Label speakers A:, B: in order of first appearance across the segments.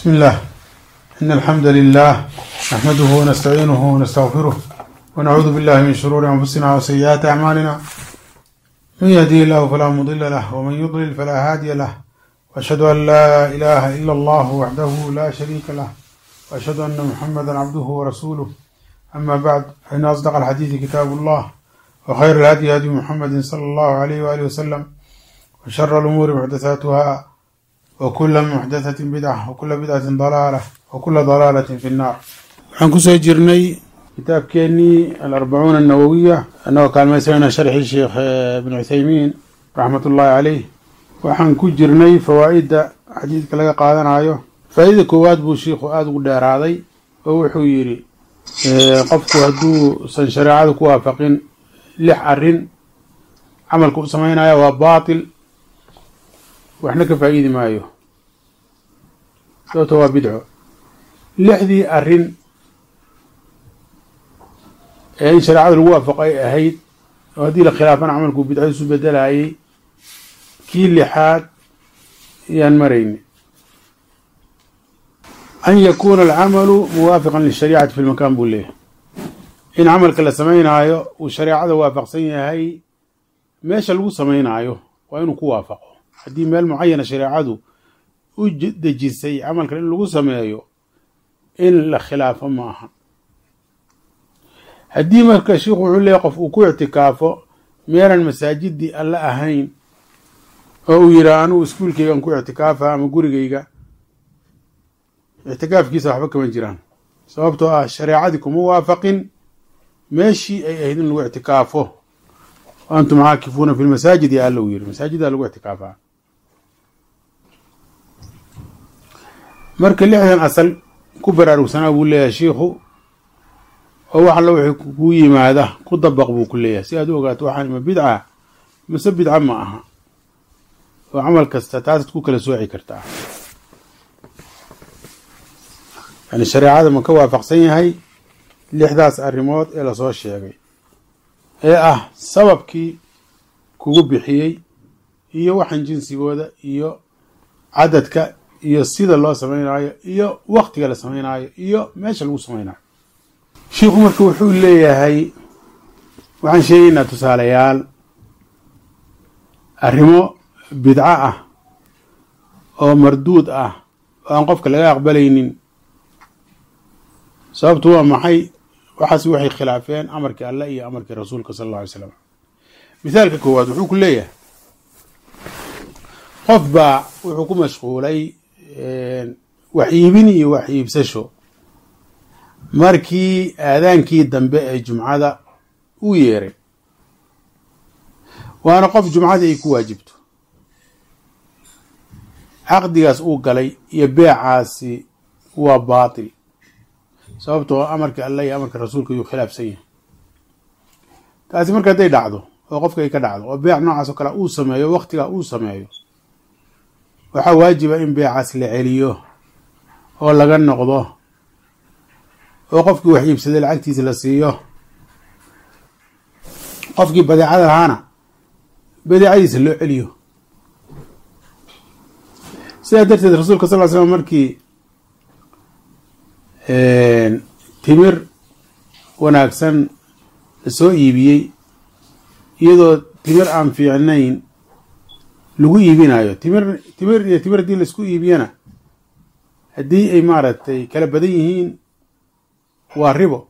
A: بسم الله إن الحمد لله نحمده ونستعينه ونستغفره ونعوذ بالله من شرور أنفسنا وسيئات أعمالنا من يهديه الله فلا مضل له ومن يضلل فلا هادي له وأشهد أن لا إله إلا الله وحده لا شريك له وأشهد أن محمدا عبده ورسوله أما بعد فإن أصدق الحديث كتاب الله وخير الهدي هدي محمد صلى الله عليه وآله وسلم وشر الأمور محدثاتها وكل محدثة بدعة وكل بدعة ضلالة وكل ضلالة في النار waxaan kusoo jirnay kitaabkeenii alarbacuuna annawowiya annagoo kaalmaysanayna sharxii sheekh ibn cuthaymiin raxmat ullaahi caleyh waxaan ku jirnay fawaa'idda xadiidka laga qaadanayo faa'iida koowaad buu shiikhu aada ugu dheeraaday oo wuxuu yidhi qofku hadduusan shareecada ku waafaqin lix arrin camalka u samaynaya waa baatil waxna ka faa'iidi maayo sababto waa bidco lixdii arrin ee in shareecada lagu waafaqo ay ahayd oo haddii la khilaafana camalku bidco isu bedelayay kii lixaad ayaan marayni an yakuuna alcamalu muwaafiqan lishariicati fi lmakaan buu leeyahay in camalka la samaynaayo uu shareecada waafaqsan yahay meesha lagu samaynaayo waa inuu ku waafaqo haddii meel mucayana shareecadu u dejisay camalkan in lagu sameeyo in la khilaafo ma aha haddii marka sheikhu wuxuu leeyahy qof uu ku ictikaafo meelan masaajidii alla ahayn oo uu yidhaah anugu iskuulkeygan ku ictikaafa ama gurigeyga ictikaafkiisa waxba kama jiraan sababtoo ah shareecadii kuma waafaqin meeshii ay ahayd in lagu ictikaafo antum caakifuuna fi lmasaajid ya alla uu yiri masaajiddaa lagu ictikaafaa marka lixdan asal ku baraarugsanaa buu leeyahay shiikhu oo wax alla wixii kuu yimaada ku dabaq buu ku leeyahay si aad u ogaato waxaan ima bidca mase bidca ma aha oo camal kasta taasaad ku kala sooci kartaa yani shareecada ma ka waafaqsan yahay lixdaas arrimood ee lasoo sheegay ee ah sababkii kugu bixiyey iyo waxan jinsigooda iyo cadadka iyo sida loo samaynayo iyo waktiga la samaynayo iyo meesha lagu samaynayo shiikhu marka wuxuu leeyahay waxaan sheegaynaa tusaalayaal arrimo bidco ah oo marduud ah oo aan qofka laga aqbalaynin sababtu waa maxay waxaas waxay khilaafeen amarkii allah iyo amarkii rasuulka sala alla alay slam mithaalka koowaad wuxuu ku leeyahay qof baa wuxuu ku mashquulay wax iibin iyo wax iibsasho markii aadaankii dambe ee jumcada uu yeeray waana qof jumcadii ay ku waajibto caqdigaas uu galay iyo beecaasi waa baatil sababtoo amarka allah iyo amarka rasuulka ayuu khilaafsan yahay taasi marka hadday dhacdo oo qofka ay ka dhacdo oo beec noocaas oo kale uu sameeyo waktigaa uu sameeyo waxaa waajiba in beecaas la celiyo oo laga noqdo oo qofkii wax iibsaday lacagtiisa la siiyo qofkii badeecada lahaana badeecadiisa loo celiyo sidaa darteed rasuulka sal ly slam markii timir wanaagsan lasoo iibiyey iyadoo timir aan fiicnayn lagu iibinayo timir timir iyo timir haddii laisku iibiyana haddii ay maaragtay kala badan yihiin waa ribo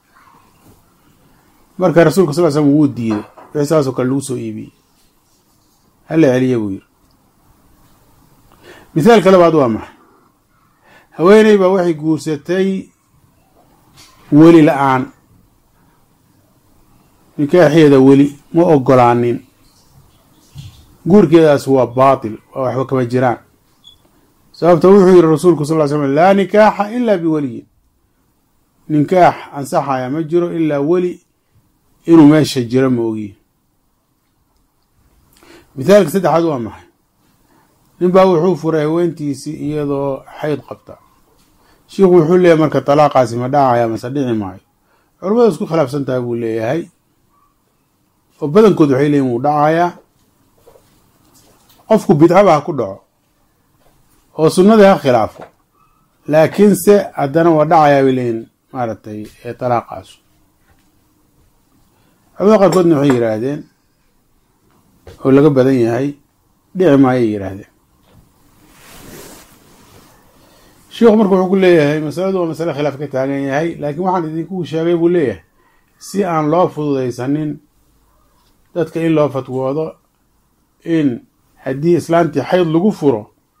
A: marka rasuulka sal ly slam wuu diiday wixii saasoo kale lagu soo iibiyey hala celiya buu yiri mithaalka labaad waa maxay haweeney baa waxay guursatay weli la-aan nikaaxeeda weli ma ogolaanin guurkeedaas waa baatil waa waxba kama jiraan sababta wuxuu yihi rasuulku sal ly slam laa nikaaxa ilaa biweliyin nikaax ansaxaya ma jiro ilaa weli inuu meesha jiro ma ogiye mithaalka saddexaad waa maxay nin baa wuxuu furay haweentiisii iyadoo xayd qabta shiikhu wuxuu leeyahay marka talaaqaasi ma dhacaya mase dhici maayo culamada isku khilaafsan tahay buu leeyahay oo badankood waxay leeyihin wuu dhacayaa qofku bidcaba ha ku dhaco oo sunnadii ha khilaafo laakiinse haddana waa dhacayaa bay leeyihin maaragtay talaaqaasu culamada qaarkoodna waxay yidhaahdeen oo laga badan yahay dhici maayay yidhaahdeen sheikhu marka wuxuu ku leeyahay masaladu waa masale khilaaf ka taagan yahay laakiin waxaan idinku sheegay buu leeyahay si aan loo fududaysanin dadka in loo fatwoodo in haddii islaantii xayd lagu furo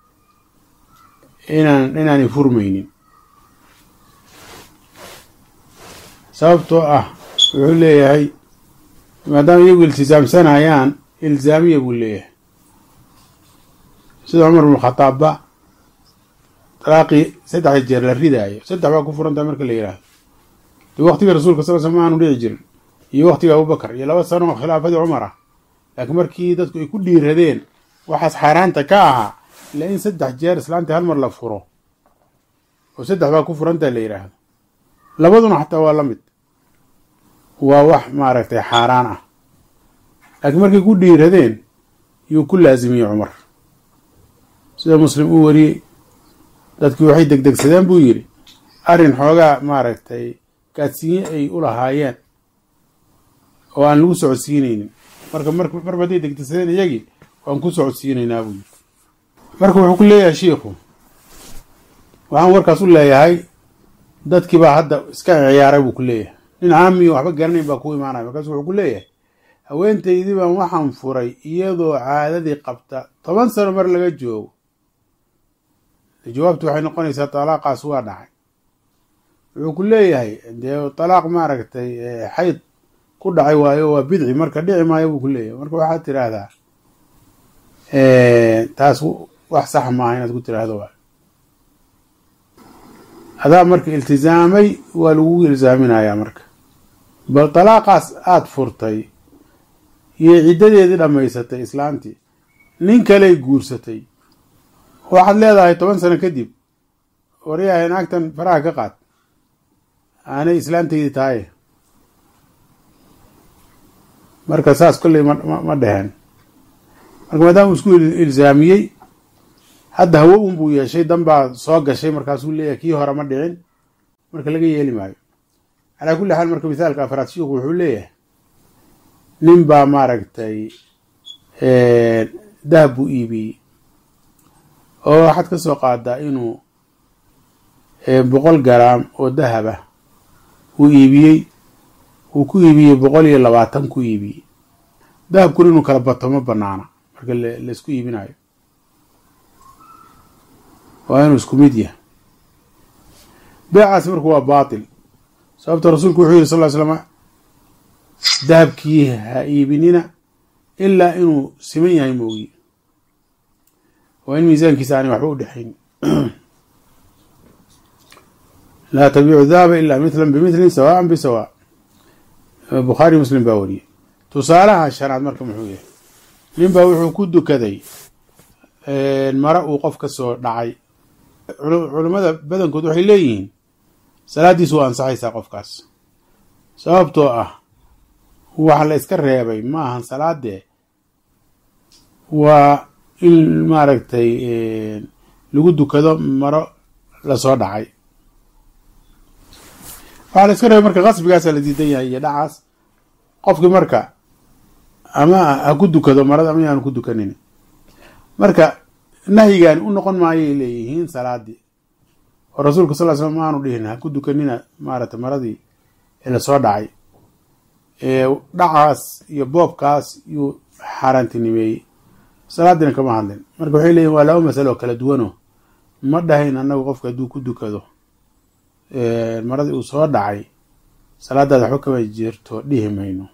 A: inaan inaanay furmaynin sababtoo ah wuxuu leeyahay maadaama iyagu iltisaamsanayaan ilzaamiya buu leeyahay sida cumar bnu khataabba dalaaqii saddexda jeer la ridaayo saddex baa ku furantaha marka la yidhaahdo de waktigii rasuulka sal sl ma aanu dhici jirin iyo waktigii abubakar iyo laba sano oo khilaafadii cumar ah laakiin markii dadku ay ku dhiiradeen waxaas xaaraanta ka ahaa ila in saddex jeer islaantii hal mar la furo oo saddex baa ku furantaha la yidhaahdo labaduna xataa waa la mid waa wax maaragtay xaaraan ah laakiin markay ku dhiiradeen yuu ku laasimiyey cumar sida muslim uu wariyey dadkii waxay degdegsadeen buu yidhi arrin xoogaa maaragtay gaadsiinye ay u lahaayeen oo aan lagu socodsiinaynin marka marba hadday degdegsadeen iyagii waan ku socodsiinaynaa buu yidhi marka wuxuu ku leeyahay shiikhu waxaan warkaas u leeyahay dadkii baa hadda iska ciyaaray buu ku leeyahay nin caamiyo waxba garanayn baa ku imaanaya markaasu wuxuu ku leeyahay haweentaydii baan waxaan furay iyadoo caadadii qabta toban sano mar laga joogo jawaabtu waxay noqonaysaa talaaqaas waa dhacay wuxuu ku leeyahay dee talaaq maaragtay xayd ku dhacay waayo waa bidci marka dhici maayo buu ku leeyahay marka waxaad tiraahdaa taas wax sax maaha inaad ku tiraahdo waa adaa marka iltizaamay waa lagugu ilzaaminayaa marka bal talaaqaas aada furtay iyo ciddadeedii dhammaysatay islaantii nin kaley guursatay waxaad leedahay toban sano kadib waryahay naagtan faraha ka qaad aanay islaantaydii tahay marka saas kolley ma dheheen marka maadaama uu isku ilzaamiyey hadda hawo un buu yeeshay dan baa soo gashay markaasuu leeyahay kii hore ma dhicin marka laga yeeli maayo calaa kulli xaal marka misaalka afraad shiiku wuxuu leeyahay nin baa maaragtay dahab buu iibiyey oo waxaad ka soo qaadaa inuu boqol garaam oo dahab ah uu iibiyey uu ku iibiyey boqol iyo labaatan ku iibiyey dahabkuna inuu kala bato ma banaana marka laisku iibinayo waa inuu isku mid yahay beecaasi marka waa baatil sababta rasuulku wuxuu yihi sal ly slama dahabkii ha iibinina ilaa inuu siman yahay moogi waa in miisaankiisa aanay waxba u dhexayn laa tabiicu dahaba ilaa mithlan bimithli sawaan bisawa bukhaari muslim baa wariyey tusaalaha shanaad marka muxuu yahay nin baa wuxuu ku dukaday mara uu qof ka soo dhacay culammada badankood waxay leeyihiin salaaddiisu waa ansaxaysaa qofkaas sababtoo ah waxa la iska reebay ma ahan salaadee waa in maaragtay lagu dukado maro lasoo dhacay waxaa la iska reebay marka qasbigaasa la diidan yahay iyo dhacaas qofkii marka ama ha ku dukado marada ama yaanu ku dukanin marka nahyigaani u noqon maayay leeyihiin salaadii oo rasuulka sal l slam ma aanu dhihin ha ku dukanina maaragtay maradii lasoo dhacay dhacaas iyo boobkaas yuu xaaraantinimeeyey salaadiina kama hadlin marka waxay leeyihin waa laba masalo oo kala duwano ma dhahayn annagu qofka hadduu ku dukado maradii uu soo dhacay salaadaada waxba kama jirto dhihi mayno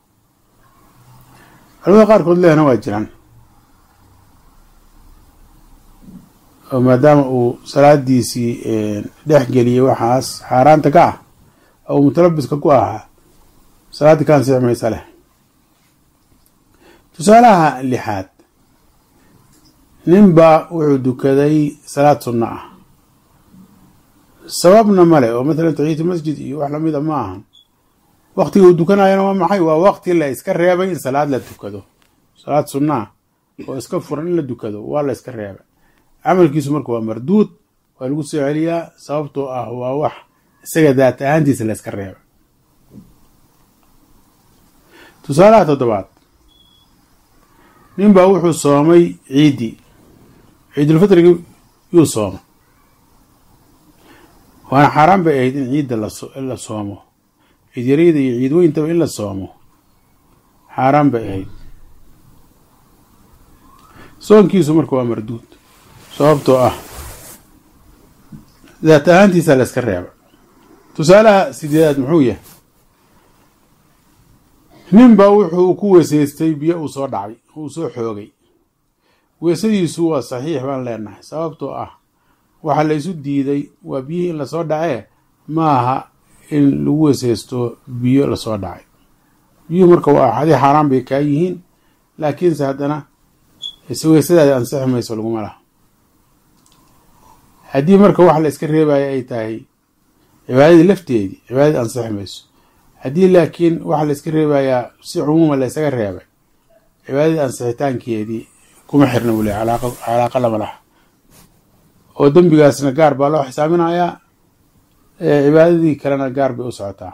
A: culamada qaarkood lehna waa jiraan oo maadaama uu salaadiisii dhex geliyey waxaas xaaraanta ka ah oo mutalabiska ku ahaa salaaddii ka ansixi maysa leh tusaalaha lixaad nin baa wuxuu dukaday salaad sunno ah sababna male oo mathalan taxiyatu masjid iyo wax lamida ma ahan waktiga uu dukanayana waa maxay waa wakti la iska reebay in salaad la dukado salaad sunnaa oo iska furan in la dukado waa la iska reebay camalkiisu marka waa marduud waa lagu soo celiyaa sababtoo ah waa wax isaga daat ahaantiisa la yska reeba tusaalaha toddobaad nin baa wuxuu soomay ciiddii ciidulfitrigi yuu sooma waana xaaraan bay ahayd in ciidda la soomo ciid yarayda iyo ciid weyntaba in la soomo xaaraan bay ahayd soonkiisu marka waa marduud sababtoo ah daat ahaantiisa la yska reeba tusaalaha sideedaad muxuu yahay nin baa wuxuu ku weysaystay biyo uu soo dhacay uu soo xoogay weysadiisu waa saxiix baan leenahay sababtoo ah waxa la isu diiday waa biyihii in lasoo dhacee maaha in lagu weysaysto biyo lasoo dhacay biyuhu marka waa axadii xaaraan bay kaa yihiin laakiinse haddana weysadaadi ansixi mayso laguma laha haddii marka wax la iska reebaya ay tahay cibaadadii lafteedii cibaadadii ansixi mayso haddii laakiin waxa la iska reebayaa si cumuuma la ysaga reebay cibaadadii ansixitaankeedii kuma xirna wule calaaqa lama laha oo dembigaasna gaar baa loo xisaaminayaa cibaadadii kalena gaar bay u socotaa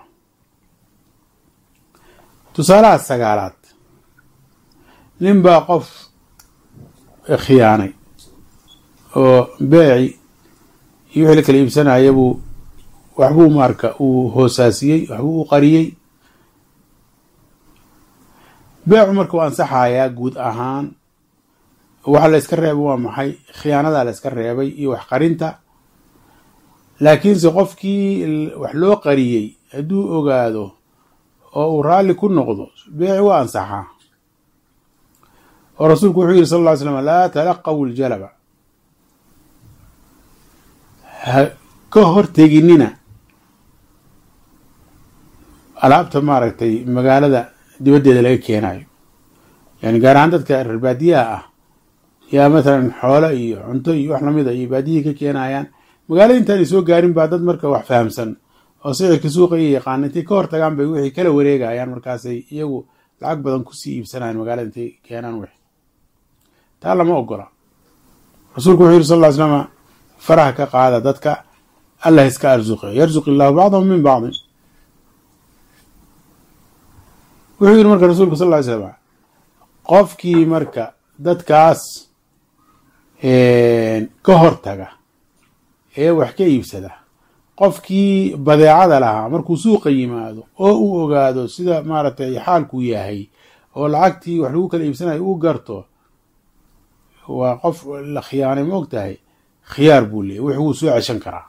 A: tusaalaha sagaalaad nin baa qof khiyaanay oo beeci iyo wixii la kala iibsanaya buu waxbuu marka uu hoosaasiyey waxbuu u qariyey beecu marka waa ansaxayaa guud ahaan waxa la yska reebay waa maxay khiyaanadaa la yska reebay iyo wax qarinta laakiinse qofkii wax loo qariyey hadduu ogaado oo uu raalli ku noqdo beeci waa ansaxaa oo rasuulku wuxuu yihi sal ll ly slam laa talaqaw ljalaba ha ka horteginina alaabta maaragtay magaalada dibaddeeda laga keenayo yani gaar ahaan dadka reer baadiyaha ah yaa mathalan xoolo iyo cunto iyo wax lamida iyo baadiyihii ka keenayaan magaalada intaanay soo gaarin baa dad marka wax fahamsan oo sicirka suuqa iyo yaqaana intay ka hortagaan bay wixii kala wareegayaan markaasay iyagu lacag badan kusii iibsanayan magaalada intay keenaan wix taa lama ogola rasuulku wuxuu yiri sal ll ly slama faraha ka qaada dadka allah iska arsuqe yarzuq illaahu bacdahum min bacdin wuxuu yidhi marka rasuulku sal ly slama qofkii marka dadkaas ka hortaga ee wax ka iibsada qofkii badeecada lahaa markuu suuqa yimaado oo uu ogaado sida maaragtay xaalkuu yahay oo lacagtii wax lagu kala iibsanayo uu garto waa qof la khiyaanay ma og tahay khiyaar buu leeyay wix wuu soo ceshan karaa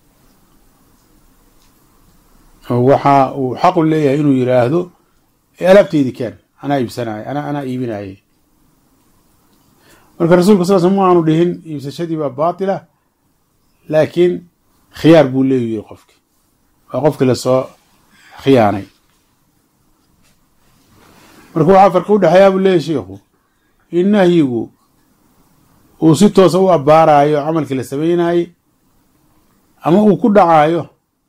A: waxa uu xaqu leeyahay inuu yidhaahdo alaabteydi keen anaa iibsanaayo ana anaa iibinaaye marka rasuulka sal sl ma aanu dhihin iibsashadii baa baatila laakiin khiyaar buu leeyu yiri qofki waa qofkii lasoo khiyaanay marka waxaa farqi udhexeeyaa buu leeyahy sheikhu in nahyigu uu si toosa u abbaaraayo camalkii la sameynayey ama uu ku dhacaayo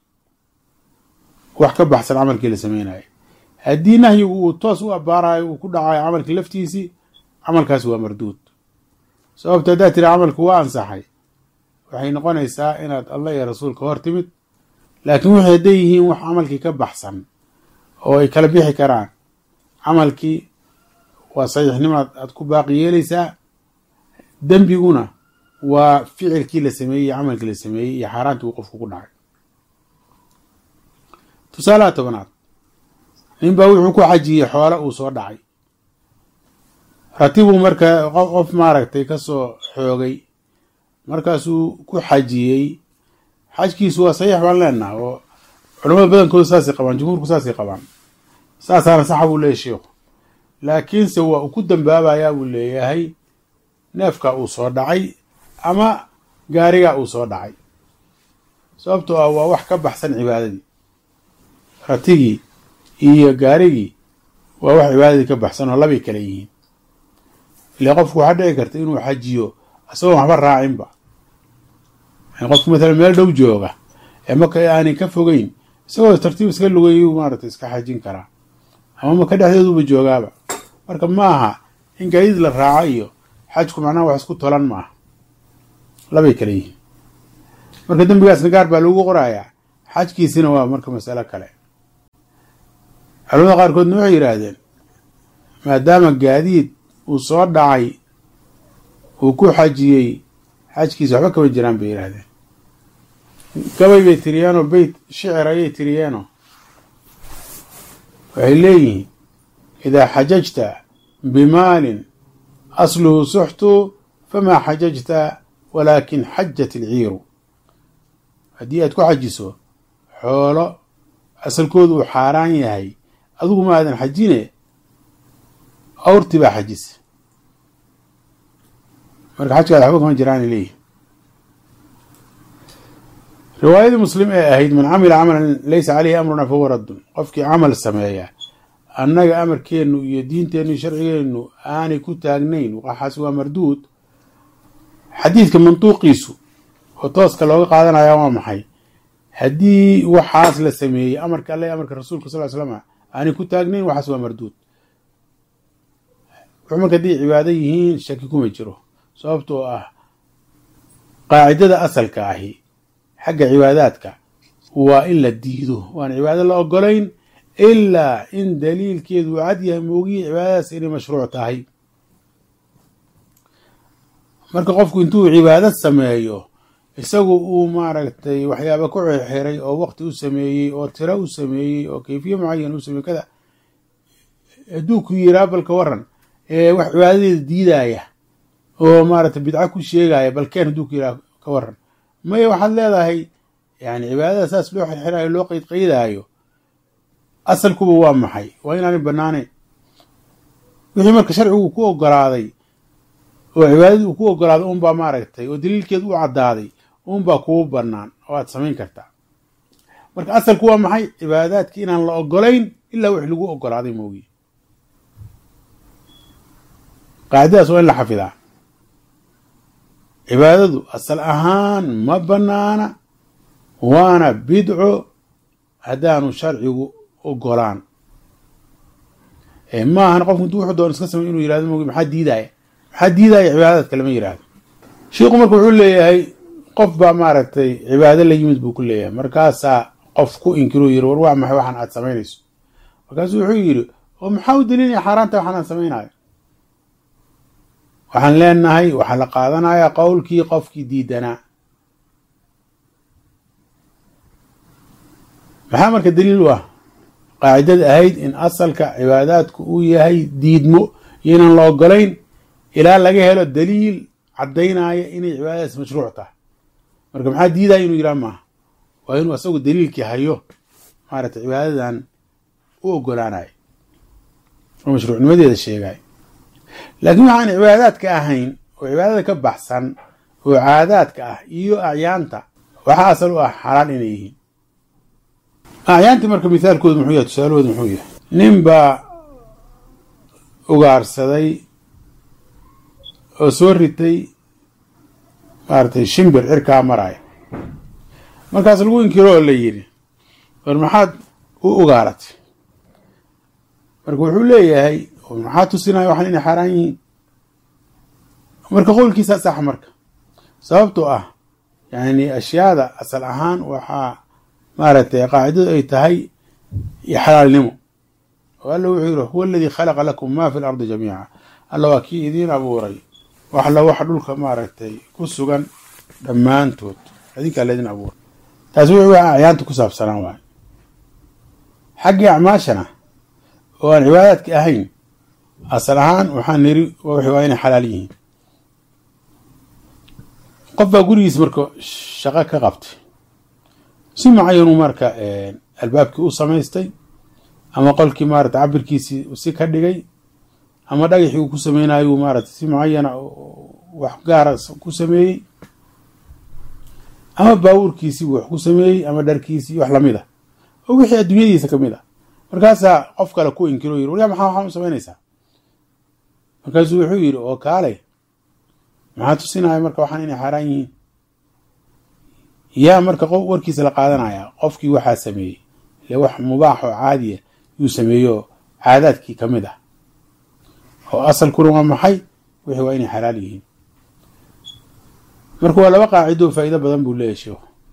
A: wax ka baxsan camalkii la sameynayay haddii nahyigu uu toos u abbaaraayo uu ku dhacaayo camalkii laftiisii camalkaasi waa marduud sababto haddaad tiri camalku waa ansaxay waxay noqonaysaa inaad allah iyo rasuulka hor timid laakiin wixii hadday yihiin wax camalkii ka baxsan oo ay kala bixi karaan camalkii waa saxiixnimaad aad ku baaqi yeelaysaa dembiguna waa ficilkii la sameeyey iyo camalkii la sameeyey iyo xaaraantii uu qofku ku dhacay tusaalaha tobanaad nin baa wuxuu ku xajiyey xoolo uu soo dhacay ratibuu marka qof maaragtay ka soo xoogay markaasuu ku xajiyey xajkiisu waa saxiix baan leenaha oo culamada badankooda saasay qabaan jumhuurku saasay qabaan saasaana saxa buu leeyahy sheikhu laakiinse waa uu ku dambaabayaa buu leeyahay neefka uu soo dhacay ama gaariga uu soo dhacay sababtoo ah waa wax ka baxsan cibaadadii ratigii iyo gaarigii waa wax cibaadadii ka baxsan oo labay kale yihiin ile qofku waxaa dhici karta inuu xajiyo isagoon waxba raacinba qofku mathalan meel dhow jooga ee maka aanay ka fogeyn isagoo tartiib iska lugayu maarata iska xajin karaa ama maka dhexdeeduba joogaaba marka ma aha in gaadiid la raaco iyo xajku macnaha wax isku tolan maaha labay kale yihiin marka dembigaasna gaar baa lagu qorayaa xajkiisina waa marka masalo kale culamada qaarkoodna waxay yidhaahdeen maadaama gaadiid uu soo dhacay uu ku xajiyey xajkiisa waxba kama jiraan bay yidhaahdeen gabay bay tiriyeenoo beyt shicir ayay tiriyeenoo waxay leeyihiin idaa xajajta bimaalin asluhu suxtu famaa xajajta walaakin xajat ilciiru haddii aad ku xajiso xoolo asalkoodu uu xaaraan yahay adigu ma aadan xajine awrti baa xajisa marka xajkaada waxba kama jiraanay leeyihin riwaayadii muslim ee ahayd man camila camalan laysa caleyhi amruna fahuwa raddun qofkii camal sameeya annaga amarkeennu iyo diinteennu iyo sharcigeennu aanay ku taagnayn waxaas waa marduud xadiidka mantuuqiisu oo tooska looga qaadanaya waa maxay haddii waxaas la sameeyey amarka alle amarka rasuulka sal slam aanay ku taagnayn waxaas waa marduud wuxuu marka hadday cibaado yihiin shaki kuma jiro sababtoo ah qaacidada asalka ahi xagga cibaadaadka waa in la diido waan cibaado la ogolayn ilaa in daliilkeedu uu cad yahay moogiyi cibaadadaas inay mashruuc tahay marka qofku intuu cibaado sameeyo isagu uu maaragtay waxyaaba ku xirxiray oo waqti u sameeyey oo tiro u sameeyey oo kayfiye mucayan u sameeyey kada hadduu ku yiraa balka waran ee wax cibaadadeeda diidaya oo maaragtay bidco ku sheegaya balkeen hadduu ku yiraa ka waran maya waxaad leedahay yani cibaadada saas loo xirxirayo loo qeydqeydaayo asalkuba waa maxay waa inaanay banaanayn wixii marka sharcigu ku ogolaaday oo cibaadadii uu ku ogolaaday unbaa maaragtay oo daliilkeedu u caddaaday unbaa kuu banaan oo aad samayn kartaa marka asalku waa maxay cibaadaadki inaan la ogolayn ilaa wix lagu ogolaaday moogiye qaacidadaas waa in la xafidaa cibaadadu asal ahaan ma banaana waana bidco haddaanu sharcigu ogolaan maahan qofku intuu wuxuu doon iska samay inuu yirahdo mogi maxaa diidaya maxaa diidaya cibaadadka lama yirahdo sheikhu marka wuxuu leeyahay qof baa maaragtay cibaado la yimid buu ku leeyahay markaasaa qof ku inkiruu yiri war waa maxay waxaan aad samaynayso markaasuu wuxuu yidhi oo maxaa u daliilaya xaaraanta waxaan aan samaynayo waxaan leenahay waxaa la qaadanayaa qowlkii qofkii diidanaa maxaa marka daliil u ah qaacidada ahayd in asalka cibaadaadku uu yahay diidmo iyo inaan la ogolayn ilaa laga helo daliil caddaynaya inay cibaadadaas mashruuc tahay marka maxaa diidaya inuu yidhaha maaha waa inuu asagu daliilkii hayo maaragtay cibaadadan u ogolaanayo oo mashruucnimadeeda sheegayo laakiin waxaan cibaadaadka ahayn oo cibaadada ka baxsan oo caadaadka ah iyo acyaanta waxaa asal u ah xalaal inay yihiin acyaantii marka mithaalkoodu muxuu yahay tusaalahoodu muxuu yahay nin baa ugaarsaday oo soo ritay maaragtay shimbir cirkaa maraya markaas lagu inkiro oo la yidhi war maxaad u ugaaratay marka wuxuu leeyahay maxaa tusinaya waxaan inay xaaraan yihiin marka qowlkiisa sax marka sababtoo ah yani ashyaada asal ahaan waxaa maaragtay qaacidadu ay tahay xalaalnimo oo alla wuxuu yihi huwa aladii khalaqa lakum ma fi lardi jamiica alla waa kii idiin abuuray wax la wax dhulka maaragtay ku sugan dhammaantood adinkaa laydin abuuray taasi wixii acyaanta ku saabsanaan waayo xaggii acmaashana oo aan cibaadaadka ahayn asal ahaan waxaan niri waa inay xalaal yihiin qof baa gurigiis marka shaqo ka qabtay si macayanu marka albaabkii u samaystay ama qolkii maarata cabirkiisii si ka dhigay ama dhagaxii uu ku sameynayo maarata si mucayana wax gaara ku sameeyey ama baabuurkiisii wax ku sameeyey ama dharkiisii wax lamid ah oo wixii adduunyadiisa kamid ah markaasaa qof kale ku inkiro yiri waryaa maxaa waxaan u samaynaysaa markaasuu wuxuu yidhi oo kaalay maxaa tusinaya marka waxaan inay xaaraan yihiin yaa marka warkiisa la qaadanaya qofkii waxaa sameeyey ile wax mubaax oo caadiya yuu sameeyo caadaadkii ka mid ah oo asalkuna waa maxay wixii waa inay xalaal yihiin marka waa laba qaacido faa'iido badan buu leeyahy sheekhu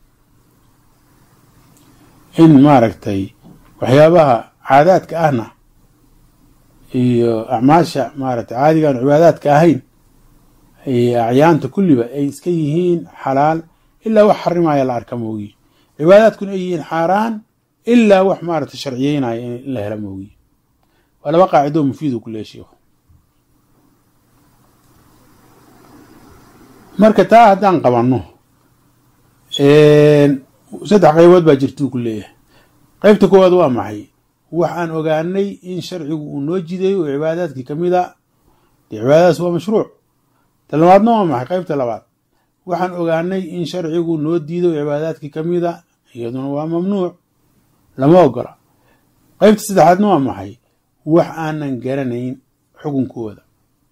A: in maaragtay waxyaabaha caadaadka ahna iyo acmaasha maaragtay caadigaan cibaadaadka ahayn iyo acyaanta kulliba ay iska yihiin xalaal ilaa wax xarimaya la arka moogi cibaadaadkuna ay yihiin xaaraan ilaa wax maaragtay sharciyeynaya in la hela moogi waa laba qaacidoo mufiid u ku leeya sheikhu marka taa haddaan qabanno saddex qaybood baa jirtuu ku leeyahay qaybta koowaad waa maxay waxaan ogaanay in sharcigu uu noo jideeyo oo cibaadaadkii ka mid a dee cibaadadaas waa mashruuc ta labaadna waa maxay qaybta labaad waxaan ogaanay in sharcigu noo diido cibaadaadkii ka mid a iyaduna waa mamnuuc lama ogola qaybta saddexaadna waa maxay wax aanan garanayn xukunkooda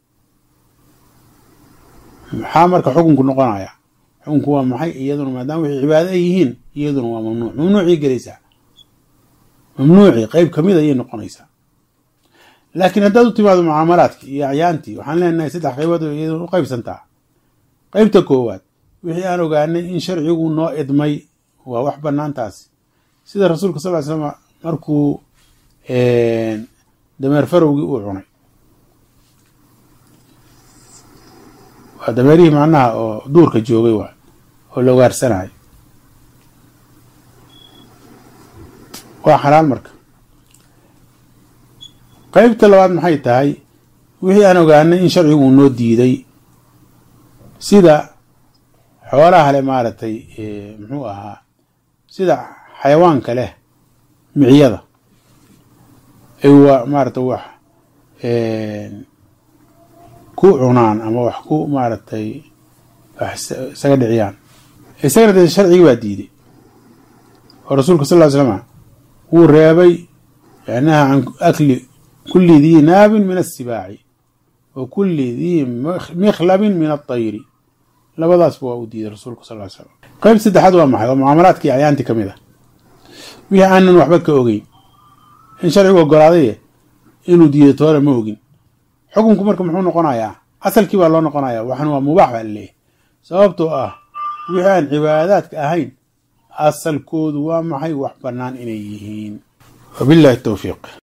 A: maxaa marka xukunku noqonaya xukunku waa maxay iyaduna maadaama waxay cibaado ay yihiin iyaduna waa mamnuuc mamnuucay gelaysaa mamnuucii qeyb kamid ayay noqonaysaa laakiin haddaad u timaado mucaamalaadkii iyo acyaantii waxaan leenahay saddex qaybood oo iyaduna u qaybsantaa qeybta koowaad wixii aan ogaanay in sharcigu noo idmay waa wax banaantaasi sida rasuulka sal ly slam markuu dameer farowgii uu cunay waa dameerihii macnaha oo duurka joogay waa oo la ugaarsanayo waa xalaal marka qeybta labaad maxay tahay wixii aan ogaanay in sharcigu uu noo diiday sida xoolaha leh maaragtay muxuu ahaa sida xayawaanka leh miciyada ay waa maaragtay wax ku cunaan ama wax ku maaragtay wax isaga dhiciyaan isagana dee sharcigi baa diiday oo rasuulka sal ly slama wuu reebay yanaha can akli kuli dii naabin min asibaaci wa kuli dii mikhlabin min aطayri labadaasba waa uu diiday rasuulku sal ly slam qeyb saddexaad waa maxay waa mucaamalaadkii acyaanti ka mid a wixii aanan waxba ka ogeyn in sharcigu ogolaaday inuu diiday toona ma ogin xukunku marka muxuu noqonayaa asalkii baa loo noqonaya waxan waa mubaax baa laleeyahy sababtoo ah wixii aan cibaadaadka ahayn asalkoodu waa maxay wax bannaan inay yihiin wabillahi towfiiq